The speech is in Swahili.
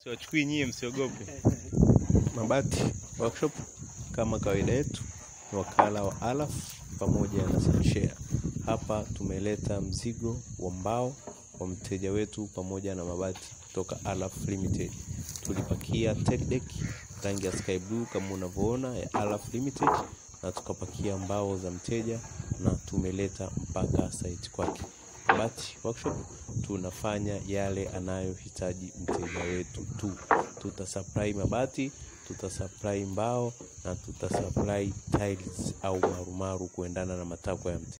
Siwachukui nyie, msiogope. Mabati Workshop kama kawaida yetu ni wakala wa Alaf pamoja na Sunshare. Hapa tumeleta mzigo wa mbao wa mteja wetu pamoja na mabati kutoka Alaf Limited. Tulipakia tech deck rangi ya sky blue kama unavyoona ya Alaf Limited, na tukapakia mbao za mteja na tumeleta mpaka site kwake. Mabati Workshop tunafanya yale anayohitaji mteja wetu tu. Tutasupply mabati, tutasupply mbao na tutasupply tiles au marumaru kuendana na matakwa ya mteja.